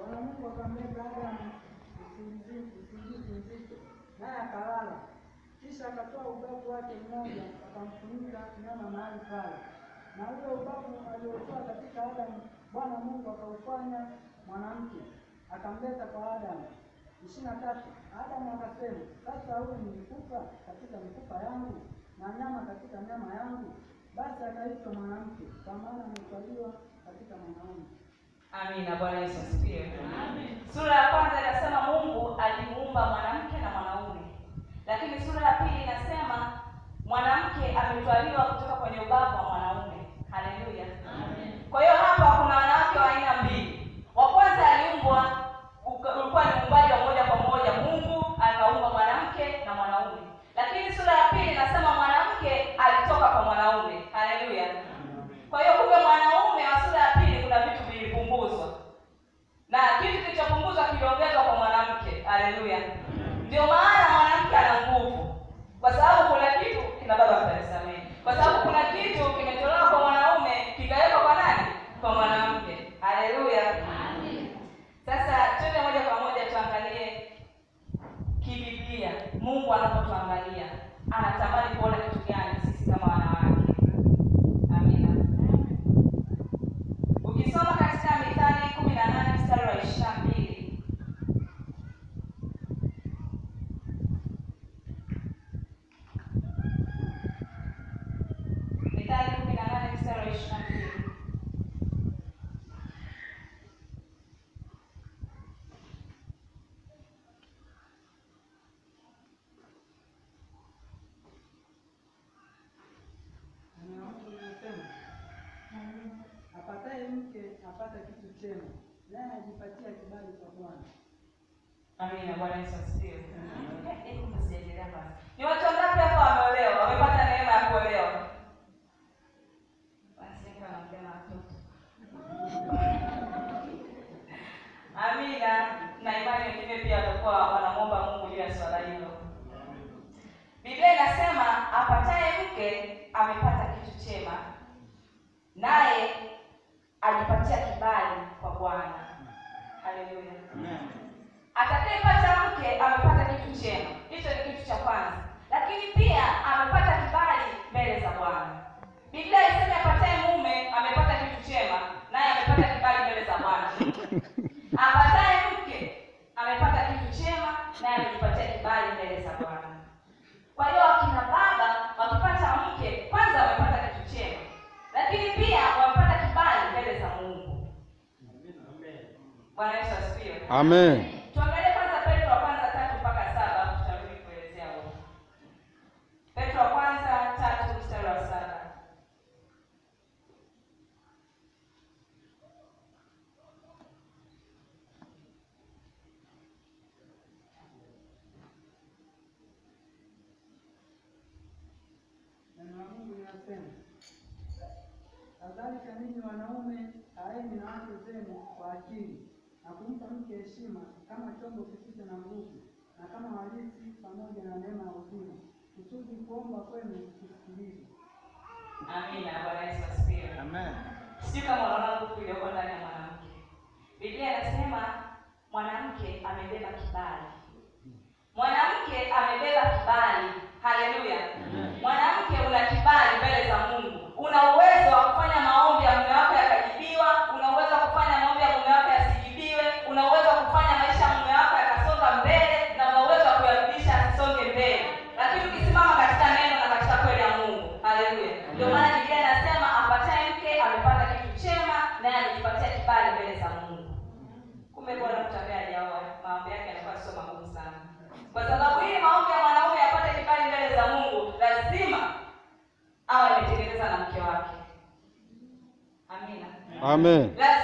Bwana Mungu akamleta Adamu usingizi usingizi mzito, naye akalala. Kisha akatoa ubavu wake mmoja akamfunika nyama mahali pale, na ule ubavu aliotoa katika Adamu Bwana Mungu akaufanya mwanamke akamleta kwa Adamu. ishirini na tatu. Adamu akasema, sasa huyu ni mfupa katika mifupa yangu na nyama katika nyama yangu, basi akaitwa mwanamke, kwa maana ametwaliwa katika mwanaume. Amina. Bwana Yesu asifiwe. Sura ya kwanza inasema Mungu alimuumba mwanamke na mwanaume, lakini sura ya pili inasema mwanamke ametwaliwa kutoka kwenye ubavu wa mwanaume. Haleluya. Kwa hiyo hapa kuna wanawake wa aina mbili. Wa kwanza aliumbwa, uka- ulikuwa ni uumbaji wa moja kwa moja, Mungu akaumba mwanamke na mwanaume, lakini sura ya pili inasema mwanamke alitoka kwa mwanaume. Haleluya. Kwa hiyo kumbe mwanaume wa sura ya pili kuna vitu vilipunguzwa na kitu kilichopunguzwa kiliongezwa kwa mwanamke. Haleluya! Ndio maana mwanamke ana nguvu, kwa sababu kuna kitu kina baba mtanisamehe, kwa sababu kuna kitu kimetolewa kwa mwanaume kikawekwa kwa nani? Kwa mwanamke. Haleluya! Sasa twende moja kwa moja tuangalie kibiblia, Mungu anapotuangalia anatamani kuona kitu gani sisi kama wanawake. Amina. Ukisoma katika Mithali kumi na nane mstari wa ishirini na mbili Mithali kumi na nane mstari wa ishirini na mbili Na Mungu anasema, apataye mke apata kitu chema, naye ajipatia kibali kwa Bwana. Amina. Bwana Yesu asifiwe. Eh, hebu msiendelea basi. Ni watu wangapi hapa wameolewa, wamepata neema ya kuolewa? Basi hapa naongea na watoto. Amina. Na imani wengine pia watakuwa wanamwomba Mungu juu ya swala hilo. Biblia inasema apataye mke amepata kitu chema, naye ajipatia kibali kwa Bwana. Haleluya. Atakayepata mke amepata kitu chema, hicho ni kitu cha kwanza, lakini pia amepata kibali mbele za Bwana. Biblia iseme apataye mume amepata kitu chema, naye amepata kibali mbele za Bwana. Apataye mke amepata kitu chema, naye amejipatia kibali mbele za Bwana. Kwa hiyo wakina baba wakipata mke, kwanza wamepata kitu chema, lakini pia wamepata kibali mbele za Mungu. Bwana Yesu asifiwe. Amen. Tuangalie kwanza Petro wa kwanza tatu mpaka saba alafu tutarudi kuelezea huko. Petro wa kwanza tatu mstari wa saba. Neno la Mungu linasema, kadhalika ninyi wanaume kaeni na wake zenu kwa akili na kumpa mke heshima kama chombo kisicho na nguvu na kama warithi pamoja na neema ya uzima, kusudi kuomba kwenu kusikilizwe. Amina. Bwana Yesu asifiwe. Amen. Sijui kama unaona nguvu iliyoko ndani ya mwanamke. Biblia inasema mwanamke amebeba kibali. Mwanamke amebeba kibali. Haleluya. Mwanamke una kibali mbele za Mungu. Una uwezo wa kufanya maombi ya mume wako yakajibiwa, una uwezo wa kufanya maombi ya mume wako yasijibiwe, una uwezo wa kufanya maisha ya mume wako yakasonga mbele na una uwezo wa kuyarudisha asisonge mbele. Lakini ukisimama katika neno na katika kweli ya Mungu. Haleluya. Ndio maana Biblia inasema apataye mke amepata kitu chema naye amejipatia kibali mbele za Mungu. Kumbe bwana mtu ambaye hajaoa maombi yake yanakuwa sio magumu sana, kwa sababu ili maombi ya mwanaume yapate kibali mbele za Mungu lazima awe ametengeneza na mke wake. Amina. Amen. Lazima